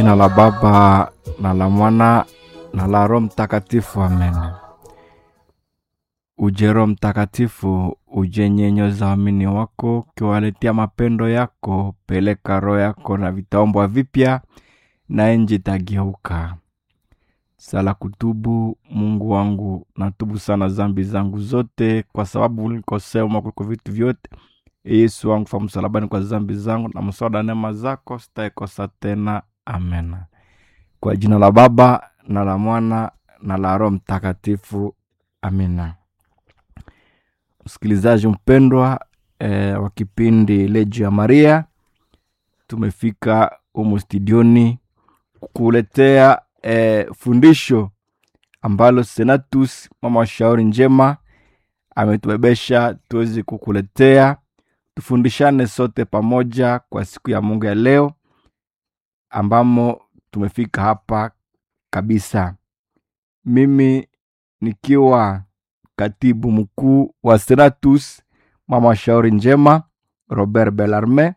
Jina la Baba na la Mwana na la Roho Mtakatifu, amen. Uje Roho Mtakatifu, uje nyenyoza waamini wako, ukiwaletea mapendo yako. Peleka roho yako na vitaombwa vipya, na nchi itageuka. Sala kutubu. Mungu wangu, natubu sana zambi zangu zote, kwa sababu ulikosea kuliko vitu vyote. Yesu wangu fa msalabani kwa zambi zangu, na mswada neema zako sitaikosa tena. Amen. Kwa jina la Baba na la Mwana na la Roho Mtakatifu, amina. Msikilizaji mpendwa eh, wa kipindi Lejo ya Maria, tumefika humu studioni kukuletea eh, fundisho ambalo Senatus mama wa shauri njema ametubebesha tuweze kukuletea, tufundishane sote pamoja kwa siku ya Mungu ya leo ambamo tumefika hapa kabisa. Mimi nikiwa katibu mkuu wa Senatus mama wa shauri njema Robert Bellarme,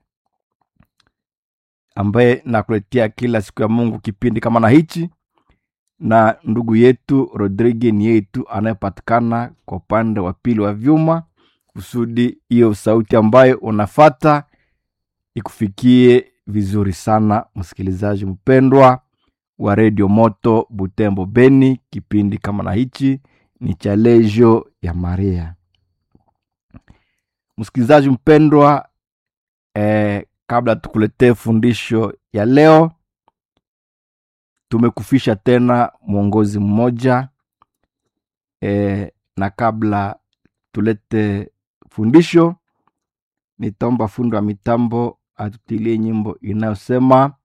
ambaye nakuletea kila siku ya Mungu kipindi kama na hichi, na ndugu yetu Rodrigue ni yetu anayepatikana kwa upande wa pili wa vyuma, kusudi hiyo sauti ambayo unafata ikufikie vizuri sana, msikilizaji mpendwa wa redio Moto Butembo Beni. Kipindi kama na hichi ni cha Lejo ya Maria. Msikilizaji mpendwa, eh, kabla tukuletee fundisho ya leo, tumekufisha tena mwongozi mmoja eh, na kabla tulete fundisho, nitaomba fundi wa mitambo atutilie nyimbo inayosema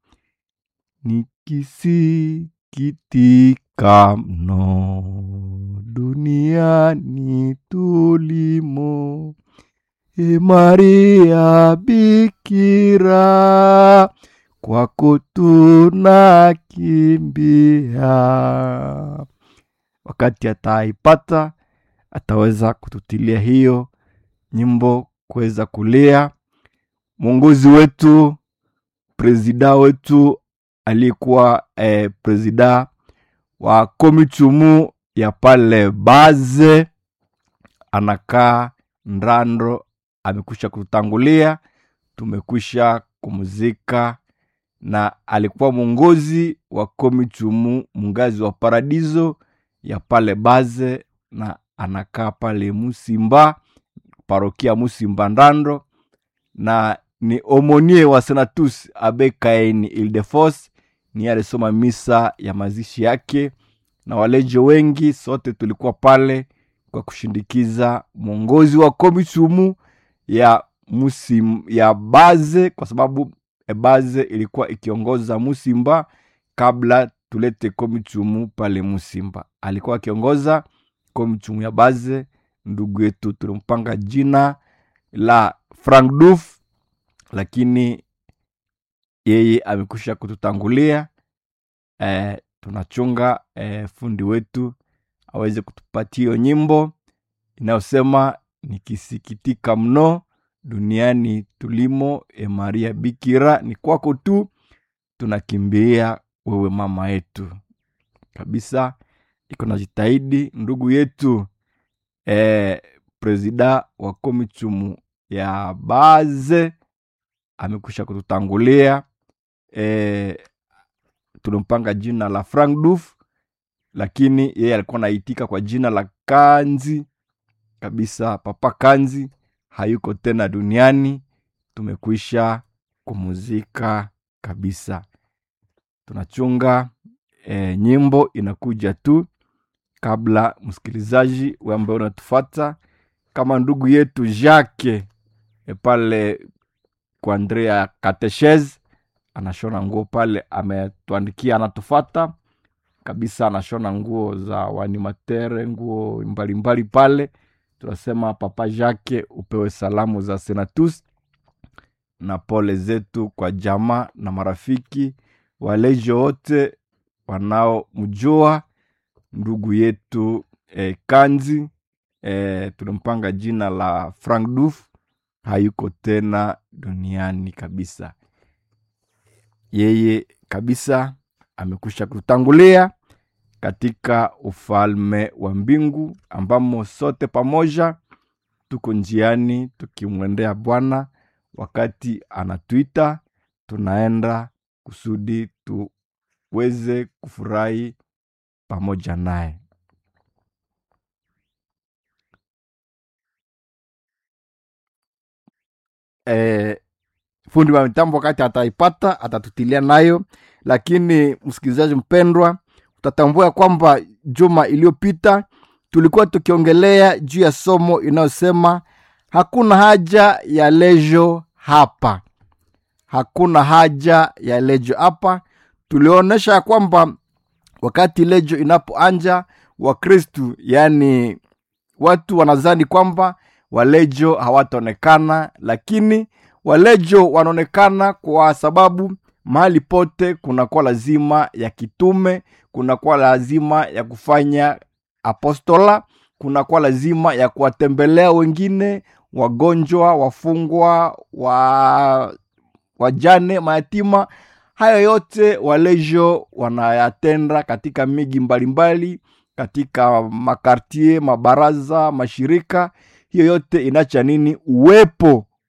nikisikitika mno duniani tulimo, e Maria Bikira, kwako tunakimbia. Wakati ataipata ataweza kututilia hiyo nyimbo kuweza kulia mwongozi wetu presida wetu aliyekuwa eh, presida wa komitumu ya pale baze anakaa Ndando, amekwisha kutangulia, tumekwisha kumuzika, na alikuwa mwongozi wa komitumu mungazi wa paradiso ya pale baze, na anakaa pale Musimba, parokia Musimba Ndando, na ni omonie wa Senatus Abe Kaini Ildefos ni alisoma misa ya mazishi yake, na walejo wengi sote tulikuwa pale kwa kushindikiza mwongozi wa komitumu ya musim, ya baze, kwa sababu baze ilikuwa ikiongoza Musimba kabla tulete komitumu pale Musimba. Alikuwa akiongoza komitumu ya baze. Ndugu yetu tulimpanga jina la Frank Duf lakini yeye amekwisha kututangulia. E, tunachunga e, fundi wetu aweze kutupatia hiyo nyimbo inayosema nikisikitika mno duniani tulimo, e Maria Bikira, ni kwako tu tunakimbia wewe mama yetu kabisa. Iko na jitahidi ndugu yetu e, presida wa komitumu ya baze amekwisha kututangulia. E, tulimpanga jina la Frank Duf, lakini yeye alikuwa naitika kwa jina la Kanzi kabisa. Papa Kanzi hayuko tena duniani, tumekwisha kumuzika kabisa. Tunachunga e, nyimbo inakuja tu kabla msikilizaji we ambaye unatufata kama ndugu yetu Jacques e, pale kwa Andrea Kateshez anashona nguo pale, ametuandikia anatufata kabisa, anashona nguo za wanimatere, nguo mbalimbali mbali pale. Tunasema Papa Jacques, upewe salamu za Senatus na pole zetu kwa jamaa na marafiki walejo wote wanaomjua ndugu yetu eh, Kanzi eh, tulimpanga jina la Frank Duf hayuko tena duniani kabisa. yeye kabisa amekwisha kutangulia katika ufalme wa mbingu ambamo sote pamoja tuko njiani tukimwendea bwana wakati anatuita tunaenda kusudi tuweze kufurahi pamoja naye e, fundi wa mitambo wakati ataipata atatutilia nayo lakini msikilizaji mpendwa utatambua kwamba juma iliyopita tulikuwa tukiongelea juu ya somo inayosema hakuna haja ya lejo hapa hakuna haja ya lejo hapa tulionyesha ya kwamba wakati lejo inapoanja wakristu yaani watu wanazani kwamba walejo hawataonekana lakini walejo wanaonekana kwa sababu mahali pote kunakuwa lazima ya kitume kunakuwa lazima ya kufanya apostola kunakuwa lazima ya kuwatembelea wengine wagonjwa wafungwa wa wajane mayatima hayo yote walejo wanayatenda katika miji mbalimbali katika makartie mabaraza mashirika hiyo yote inacha nini uwepo